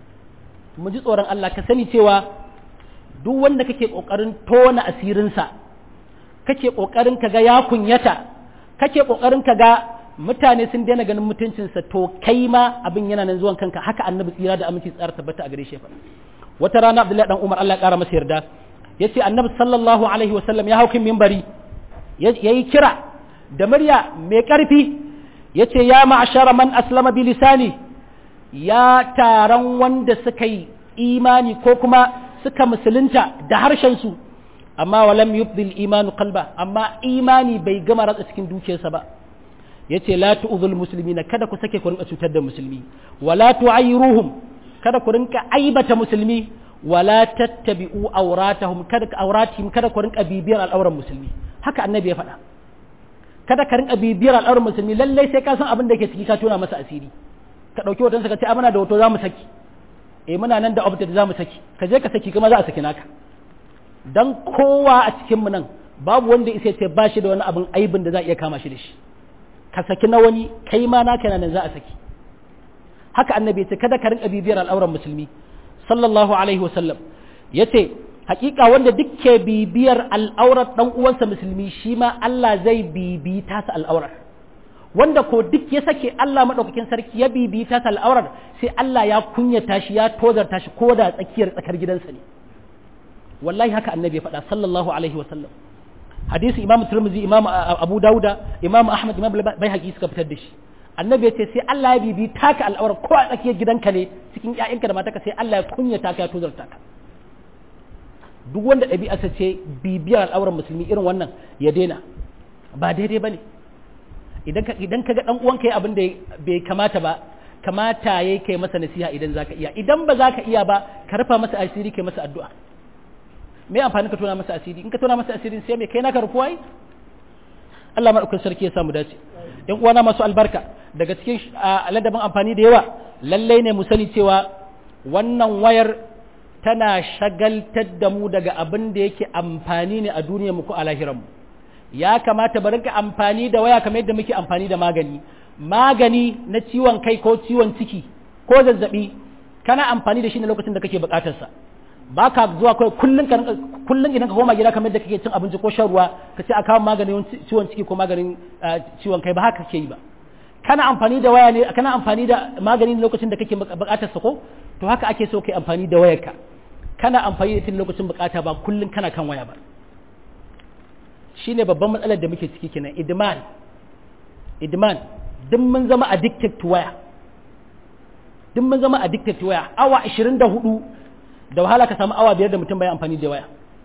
[SPEAKER 1] mu ji tsoron Allah ka sani cewa duk wanda kake kokarin tona asirinsa kake kokarin ka ga ya kunyata kake kokarin ka ga mutane sun daina ganin mutuncinsa to kai ma abin yana nan zuwan kanka haka annabi tsira da aminci tsara tabbata a gare shi faɗa wata rana abdullahi dan umar Allah ya kara masa yarda yace annabi sallallahu alaihi wasallam ya haukin minbari yayi kira da murya mai karfi yace ya ma'ashara man aslama bi lisani ya taron wanda suka yi imani ko kuma suka musulunta da harshen su amma walam yubdil imanu qalba amma imani bai gama ratsa cikin dukiyarsa ba yace la tu'zul muslimina kada ku sake ku rinka cutar da musulmi wala tu'ayruhum kada ku rinka aibata musulmi wala tattabi'u awratahum kada awratihim kada ku rinka bibiyar al'auran musulmi haka annabi ya faɗa kada ka rinka bibiyar al'auran musulmi lallai sai ka san abin da ke ciki ka tona masa asiri ka dauki hoton ka ce a muna da hoto zamu saki eh muna nan da update zamu saki ka je ka saki kuma za a saki naka dan kowa a cikin mu nan babu wanda isa ce ba shi da wani abin aibin da za a iya kama shi da shi ka saki na wani kai ma naka nan za a saki haka annabi ce kada ka rinka bibiyar al'auran musulmi sallallahu alaihi wasallam yace hakika wanda duk ke bibiyar al'aurar dan uwansa musulmi shi ma Allah zai bibi tasa al'aurar wanda ko duk ya sake Allah madaukakin sarki ya bibi tasa al'aurar sai Allah ya kunyata shi ya tozarta shi ko da tsakiyar tsakar gidansa ne wallahi haka annabi ya faɗa sallallahu alaihi wasallam hadisi imam turmuzi imam abu dauda imam ahmad imam bai haƙi suka fitar da shi annabi ya ce sai Allah ya bibi taka al'aura ko a tsakiyar gidanka ne cikin ƴaƴanka da matarka sai Allah ya kunya taka ya tozarta ka duk wanda ɗabi'arsa ce bibiyar al'auran musulmi irin wannan ya daina ba daidai bane idan ka idan ka ga dan uwanka yayi abin da bai kamata ba kamata yayi kai masa nasiha idan zaka iya idan ba zaka iya ba ka rufa masa asiri kai masa addu'a me amfani ka tona masa asiri in ka tona masa asiri sai me kai naka rufuwa yi Allah madaukakin sarki ya samu dace yan uwana masu albarka daga cikin ladabin amfani da yawa lallai ne mu sani cewa wannan wayar tana shagaltar da mu daga abin da yake amfani ne a duniyar mu ko a lahiran mu ya kamata bari ka amfani da waya kamar yadda muke amfani da magani magani na ciwon kai ko ciwon ciki ko zazzabi kana amfani da shi ne lokacin da kake bukatar sa ba ka zuwa kawai kullum ka kullum idan ka koma gida kamar da kake cin abinci ko shan ruwa ka ce a kawo maganin ciwon ciki ko maganin ciwon kai ba haka kake yi ba kana amfani da waya ne kana amfani da magani lokacin da kake bukatar sa ko to haka ake so kai amfani da wayarka kana amfani da ita lokacin bukata ba kullum kana kan waya ba shine babban matsalar da muke ciki kenan idman idman duk mun zama addicted to waya duk mun zama addicted to waya awa 24 da wahala ka samu awa biyar da mutum bai amfani da waya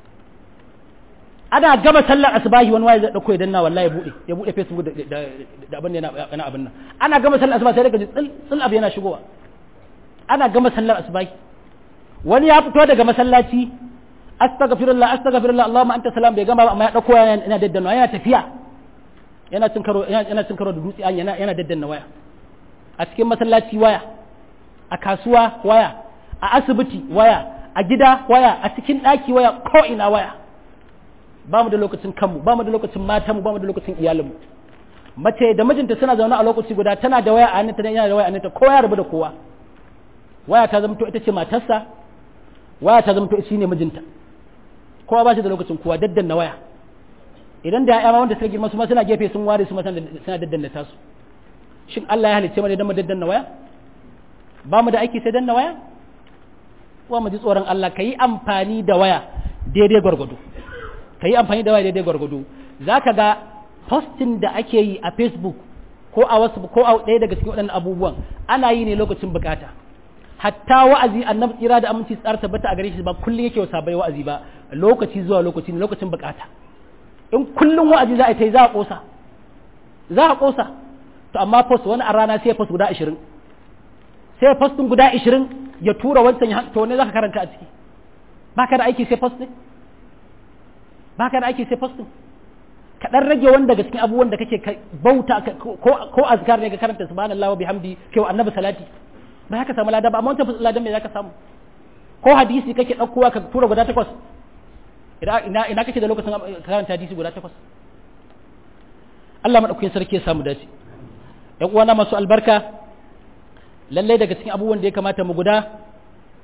[SPEAKER 1] ana gama sallar asubahi wani waya zai dauko ya danna wallahi ya bude ya bude facebook da da abin yana yana abin nan ana gama sallar asuba sai daga tsil tsil abu yana shigowa ana gama sallar asubahi wani ya fito daga masallaci astaghfirullah astaghfirullah allahumma anta salam bai gama amma ya dauko yana yana daddanna yana tafiya yana cin karo yana cin karo da dutse yana yana daddanna waya a cikin masallaci waya a kasuwa waya a asibiti waya a gida waya a cikin ɗaki waya ko ina waya ba mu da lokacin kanmu ba mu da lokacin matanmu ba mu da lokacin iyalinmu mace da mijinta suna zaune a lokaci guda tana da waya a hannunta da yana da waya a hannunta kowa ya rabu da kowa waya ta zama to ita ce matarsa waya ta zama to shi ne mijinta kowa ba shi da lokacin kowa daddanna waya idan da ya'ya ma wanda suka girma su ma suna gefe sun ware su ma suna daddanna tasu shin Allah ya halicce mu ne don mu daddanna waya ba mu da aiki sai danna waya wa mu ji tsoron Allah ka yi amfani da waya daidai gwargwado ka yi amfani da waya daidai gwargwado za ka ga postin da ake yi a facebook ko a wasu ko a ɗaya daga cikin waɗannan abubuwan ana yi ne lokacin bukata hatta wa'azi annabi tsira da aminci tsara tabbata a gare shi ba kullum yake wasa bai wa'azi ba lokaci zuwa lokaci ne lokacin bukata in kullum wa'azi za a yi za a kosa za a kosa to amma post wani a rana sai post guda ashirin sai postin guda ashirin ya tura wancan ya to ne za ka karanta a ciki ba ka da aiki sai post ne ba ka da aiki sai post ka dan rage wanda daga cikin abubuwan da kake bauta ko azkar ne ka karanta subhanallahi wa bihamdi kai wa annabi salati ba ka samu lada ba amma wancan ladan me zaka samu ko hadisi kake daukowa ka tura guda takwas ina ina kake da lokacin karanta hadisi guda takwas Allah madaukakin sarki ya samu dace ƴan uwana masu albarka lallai daga cikin abubuwan da ya kamata mu guda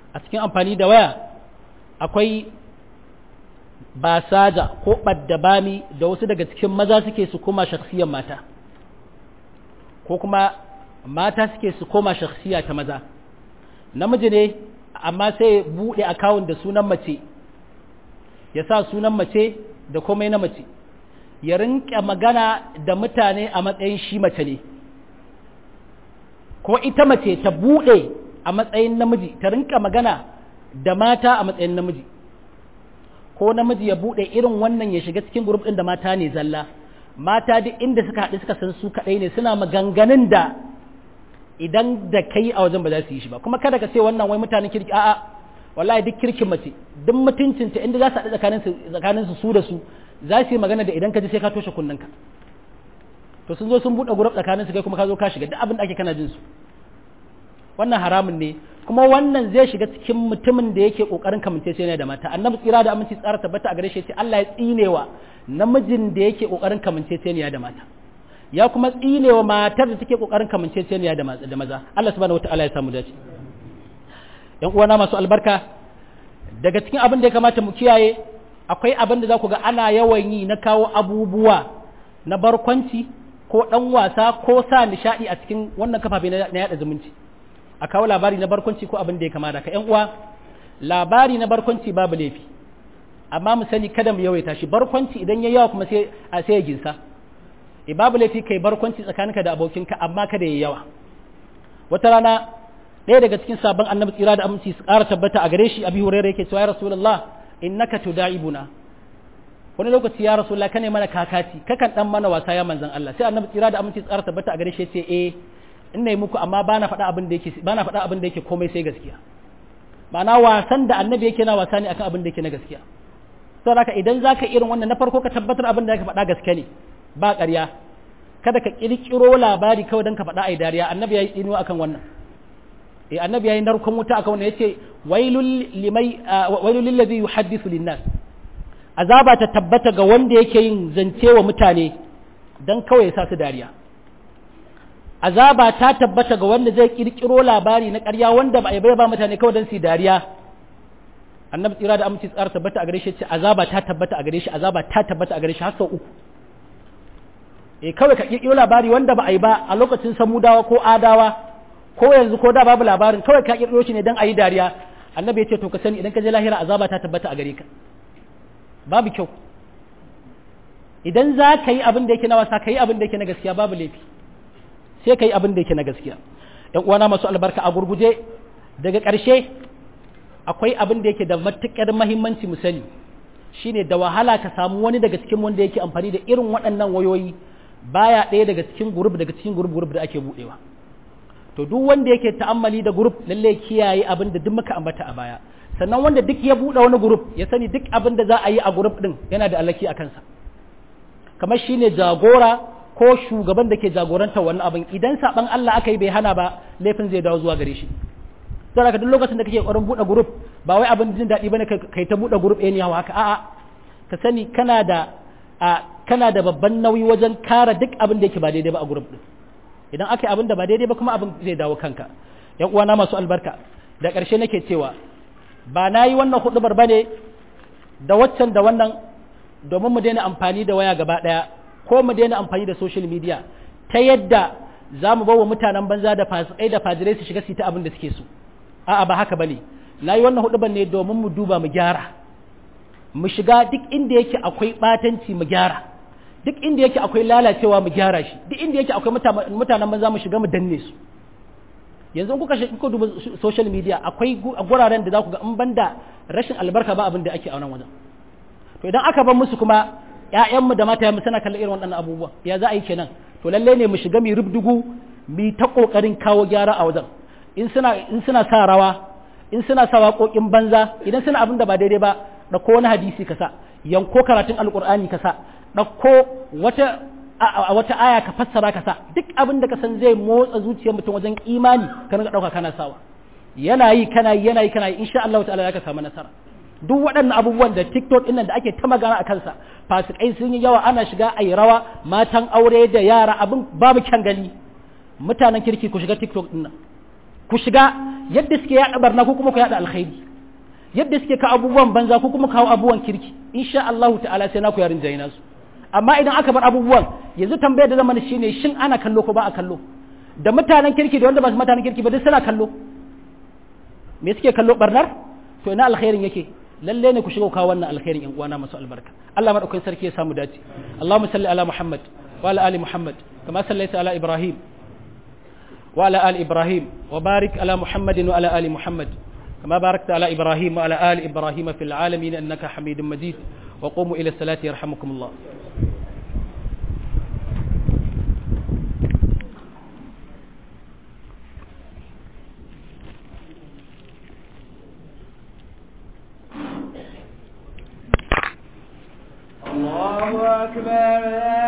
[SPEAKER 1] a cikin amfani da waya akwai basaja ko ɓaddabami da wasu daga cikin maza suke su koma shakhsiyar mata ko kuma mata suke su koma shakhsiya ta maza namiji ne amma sai buɗe akawun da sunan mace ya sa sunan mace da komai na mace ya rinka magana da mutane a matsayin shi mace ne ko ita mace ta buɗe a matsayin namiji ta rinka magana da mata a matsayin namiji ko namiji ya buɗe irin wannan ya shiga cikin grup ɗin da mata ne zalla mata duk inda suka haɗu suka san su kaɗai ne suna maganganun da idan da kai a wajen ba za su yi shi ba kuma kada ka ce wannan wai mutanen kirki a'a wallahi duk kirkin mace duk mutuncinta inda za su haɗu tsakanin su su da su za su yi magana da idan ka ji sai ka toshe kunnanka to sun zo sun buɗe gurab tsakanin su kai kuma ka zo ka shiga duk abin da ake kana jin su wannan haramun ne kuma wannan zai shiga cikin mutumin da yake kokarin kamance sai ne da mata annabi tsira da aminci tsara tabbata a gare shi ce Allah ya tsinewa namijin da yake kokarin kamance sai ne da mata ya kuma tsinewa matar da take kokarin kamance sai ne da maza Allah subhanahu wataala ya samu dace yan uwana masu albarka daga cikin abin da ya kamata mu kiyaye akwai abin da za ku ga ana yawan yi na kawo abubuwa na barkwanci ko ɗan wasa ko sa nishaɗi a cikin wannan kafafe na yaɗa zumunci a kawo labari na barkwanci ko abin da ya kamata ka uwa labari na barkwanci babu laifi amma mu sani kada mu yawaita shi barkwanci idan ya yawa kuma sai a sai ya ginsa e babu laifi kai barkwanci tsakaninka da abokinka amma kada ya yawa wata rana ɗaya daga cikin sabon annabi tsira da aminci su ƙara tabbata a gare shi abi hurairah yake cewa ya rasulullah innaka tudaibuna wani lokaci ya rasulullah kane mana kakati kakan dan mana wasa ya manzon Allah sai annabi tsira da aminci su ƙara tabbata a gare shi yace eh ina yi muku amma bana faɗa abin da yake bana faɗa abin da yake komai sai gaskiya ma'ana wasan da annabi yake na wasa ne akan abin da yake na gaskiya saboda haka idan zaka irin wannan na farko ka tabbatar abin da yake faɗa gaske ne ba ƙarya kada ka kirkiro labari kawai don ka faɗa ai dariya annabi ya yi tsinuwa akan wannan eh annabi ya yi narkon wuta akan wannan yace wailul limai wailul lillazi yuhaddithu linnas azaba ta tabbata ga wanda yake yin zance wa mutane dan kawai ya sa su dariya azaba ta tabbata ga wanda zai kirkiro labari na ƙarya wanda ba a bai ba mutane kawai don su dariya annabi tsira da aminci tsara tabbata a gare shi ce azaba ta tabbata a gare shi azaba ta tabbata a gare shi har sau uku eh kawai ka kirkiro labari wanda ba a yi ba a lokacin samudawa ko adawa ko yanzu ko da babu labarin kawai ka kirkiro shi ne don a yi dariya annabi ya ce to ka sani idan ka je lahira azaba ta tabbata a gare ka babu kyau idan za ka yi abin da yake na wasa ka yi abin da yake na gaskiya babu laifi sai ka yi abin da yake na gaskiya ‘yan uwana masu albarka a gurguje daga ƙarshe akwai abin da yake da matuƙar mahimmanci mu sani shine da wahala ka samu wani daga cikin wanda yake amfani da irin waɗannan wayoyi baya ɗaya daga cikin gurub daga cikin gurub gurub da ake buɗewa to duk wanda yake ta'ammali da gurub lallai kiyaye abin da duk muka ambata a baya sannan wanda duk ya buɗe wani gurub ya sani duk abin da za a yi a gurub ɗin yana da alaki a kansa kamar shine jagora ko shugaban da ke jagorantar wannan abin idan saban Allah aka yi bai hana ba laifin zai dawo zuwa gare shi sai daga duk lokacin da kake ƙoƙarin buɗe group ba wai abin jin daɗi bane kai ta buɗe group ɗaya ne hawa haka a'a ka sani kana da a kana da babban nauyi wajen kare duk abin da yake ba daidai ba a group din idan aka yi abin da ba daidai ba kuma abin zai dawo kanka yan uwana masu albarka da ƙarshe nake cewa ba na yi wannan huɗubar bane da waccan da wannan domin mu daina amfani da waya gaba ɗaya ko mu daina amfani da social media ta yadda za mu bawa mutanen banza da fasikai da fajirai su shiga su ta abin da suke so a'a ba haka bane na yi wannan huduban ne domin mu duba mu gyara mu shiga duk inda yake akwai batanci mu gyara duk inda yake akwai lalacewa mu gyara shi duk inda yake akwai mutanen banza mu shiga mu danne su yanzu kuka kuka duba social media akwai guraren da za ku ga in banda rashin albarka ba abin da ake a wannan wajen to idan aka bar musu kuma ‘ya'yanmu da mata mu suna kallon irin waɗannan abubuwa ya za a yi kenan to lalle ne mu shiga mu rubdugu mu ta ƙoƙarin kawo gyara a wajen in suna in suna sa rawa in suna sa waƙoƙin banza idan suna abin da ba daidai ba ɗauko wani hadisi ka sa yanko karatun alƙur'ani ka sa ɗauko wata a wata aya ka fassara ka sa duk abin da ka san zai motsa zuciyar mutum wajen imani ka rinka ɗauka kana sawa yana yi kana yi yana yi kana yi insha Allah ta'ala zaka samu nasara duk waɗannan abubuwan da TikTok ɗin nan da ake ta magana a kansa fasikai sun yi yawa ana shiga a yi rawa matan aure da yara abin babu kyan gani mutanen kirki ku shiga TikTok ɗin nan ku shiga yadda suke yaɗa barna ko kuma ku yaɗa alkhairi yadda suke ka abubuwan banza ko kuma kawo abubuwan kirki insha Allah ta'ala sai naku yarin jayi nasu amma idan aka bar abubuwan yanzu tambayar da zama shine shin ana kallo ko ba a kallo da mutanen kirki da wanda ba su mutanen kirki ba duk suna kallo me suke kallo barnar to ina alkhairin yake lalle ne ku shiga kawo wannan alkhairin yan uwana masu albarka Allah madaukakin sarki ya samu dace Allahumma salli ala Muhammad wa ala ali Muhammad kama sallaita ala Ibrahim wa ala ali Ibrahim wa barik ala Muhammadin wa ala ali Muhammad كما باركت على إبراهيم وعلى آل إبراهيم في العالمين أنك حميد مجيد وقوموا إلى الصلاة يرحمكم الله
[SPEAKER 2] الله أكبر